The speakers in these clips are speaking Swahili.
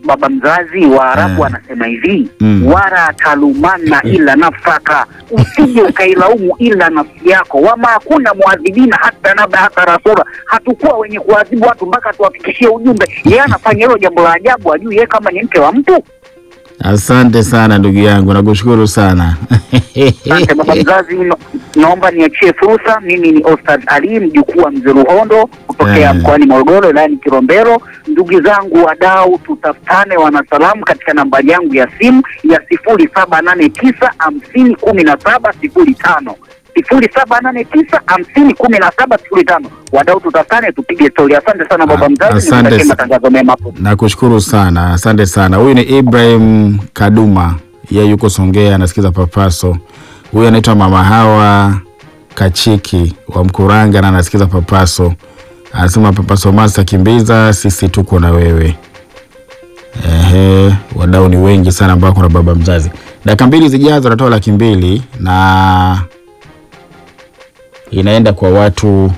baba mzazi Waarabu Eh. wanasema hivi Mm. wara talumana ila nafsaka, usije ukailaumu ila nafsi yako. Wama hakuna muadhibina hata naba hata rasula, hatukuwa wenye kuadhibu watu mpaka tuwafikishie ujumbe. Yeye anafanya hilo jambo la ajabu, ajui yeye kama ni mke wa mtu. Asante sana ndugu yangu, nakushukuru sana. Asante baba mzazi, no, naomba niachie fursa. Mimi ni Ostad Ali mjukuu wa mzee Ruhondo kutokea Eh. mkoani Morogoro wilayani Kilombero. Ndugu zangu wadau, tutafutane wanasalamu katika nambari yangu ya simu ya sifuri saba nane tisa hamsini kumi na saba sifuri tano sifuri saba nane tisa hamsini kumi na saba sifuri tano. Wadau, tutafutane tupige stori. Asante sana baba Ah, mzazi, asante nikutakie sa- matangazo mema hapo. Nakushukuru sana, asante sana. Huyu ni Ibrahim Kaduma, yeye yuko Songea, anasikiza Papaso. Huyu anaitwa Mama Hawa Kachiki wa Mkuranga na anasikiza Papaso. Anasema Papaso Masa, kimbiza, sisi tuko na wewe. Ehe, wadau ni wengi sana ambao kuna baba mzazi. Dakika mbili zijazo natoa laki mbili na inaenda kwa watu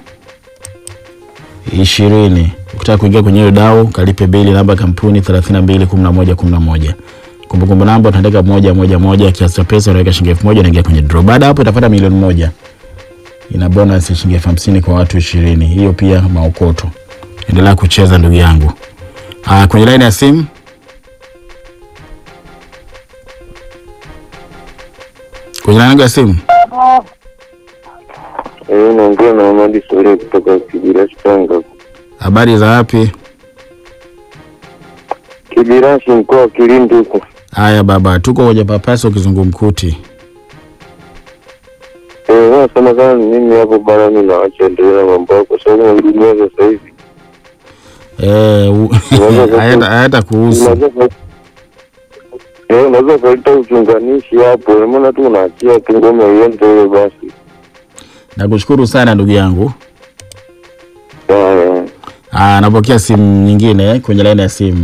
ishirini. Ukitaka kuingia kwenye hiyo dau kalipe bili namba ya kampuni thelathini na mbili kumi na moja kumi na moja. Kumbukumbu namba utaandika moja moja moja, kiasi cha pesa unaweka shilingi elfu moja unaingia kwenye draw. Baada ya hapo utapata milioni moja, ina bonus ya shilingi elfu hamsini kwa watu ishirini. Hiyo pia maokoto. Endelea kucheza ndugu yangu. Ah, kwenye laini ya simu kwenye laini yangu ya simu Eh, naongea na Amadi Sore kutoka Kibirashi Tanga. habari za wapi? Kibirashi mkoa wa Kilindi huko. Haya baba, tuko kwenye papaso kizungumkuti. Eh, nasema kama ni mimi hapo bana, mimi naacha endelee na mambo yako, kwa sababu dunia sasa hivi Eh, u- hayata hayata kuhusu. unaweza ka- eh, unaweza kaleta uchunganishi hapo, ina maana tu unaachia tu ngoma iende ile basi. Nakushukuru sana ndugu yangu. Haya. Ah, napokea simu nyingine kwenye laini ya simu.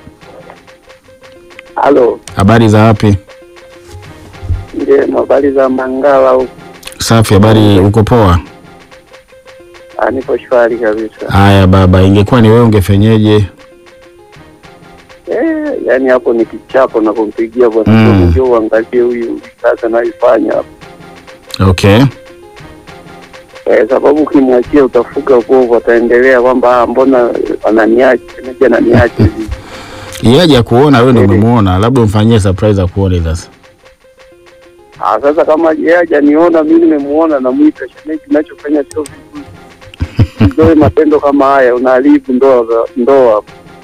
Halo, Habari za wapi? ndio habari za Mangala huko. Safi, habari uko poa? Ah, Niko shwari kabisa. Haya baba, ingekuwa ni wewe ungefenyeje? Eh, yani hapo ni kichapo na kumpigia bwana Mm. mm. Ndio uangalie huyu sasa naifanya hapo. Okay. Eh, sababu ukimwachia utafuga kovu, ataendelea kwamba ah, mbona ananiacha naje ananiacha hivi. Yeye haja kuona wewe ndio umemuona, labda umfanyie surprise akuone sasa. Ah, sasa kama yeye hajaniona mimi nimemuona, namwita shemeji, kinachofanya sio vizuri. Ndoe matendo kama haya unaharibu ndoa za- ndoa.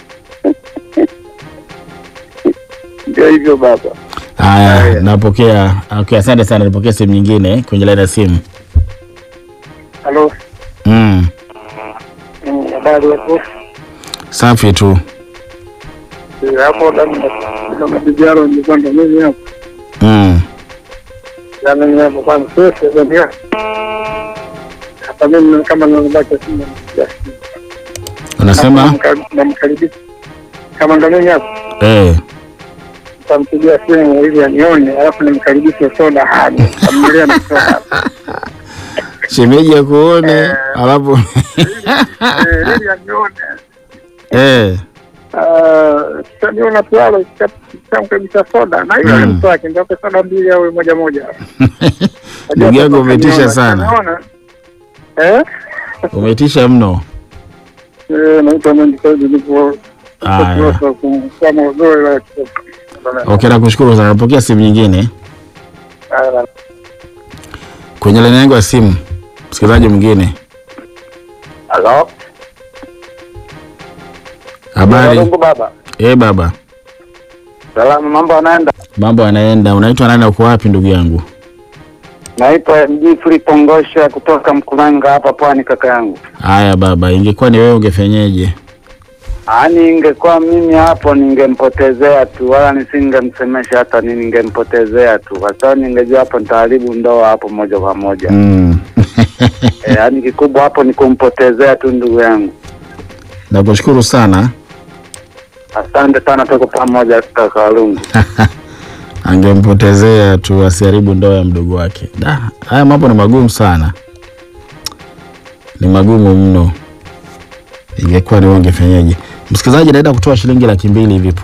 Ndio hivyo baba. Haya, Haya. napokea. Okay, asante sana. Napokea simu nyingine kwenye laini ya simu. Halo. Mm. Mm, Habari yako? Safi tu. Eh, hapo kama vijana ni kwamba mimi hapo Mm. yani ni hapo kwanza sasa ndio hapa mimi kama nilibaki simu Unasema? namkaribisha kama ndo mimi hapo Eh. tampigia simu ili anione, alafu nimkaribishe soda hadi familia na soda Shemeji akuone, alafu Eh, ili anione eh. taniona tualo tamkaribisha soda na hiyo ni Mm. mtu wake ndio soda mbili au moja moja Ndugu yangu umetisha Kaniona, sana. kaniona. eh Umetisha mno. Eh, naitwa Mendi Saidi nipo Haya. kama uzoe la Okay, nakushukuru sana. Napokea simu nyingine kwenye laini yangu ya simu. Msikilizaji mwingine. Halo. Habari? Mungu baba. Eh, baba. Salamu, mambo yanaenda. Mambo yanaenda. Unaitwa nani na uko wapi ndugu yangu? Naitwa MG Free Pongosha kutoka Mkulanga hapa Pwani kaka yangu. Haya baba, ingekuwa ni wewe ungefenyeje? Yaani ingekuwa mimi hapo ningempotezea tu wala nisingemsemesha hata nini ningempotezea tu kwa sababu ningejua hapo nitaharibu ndoa hapo moja kwa moja. Mm. Eh, yaani kikubwa hapo ni kumpotezea tu ndugu yangu. Nakushukuru sana. Asante sana, tuko pamoja kaka Walungu. Angempotezea tu asiharibu ndoa ya mdogo wake. Da, haya mambo ni magumu sana, ni magumu mno. Ingekuwa ni wewe ungefenyeje? Msikilizaji, naenda kutoa shilingi laki mbili hivi punde.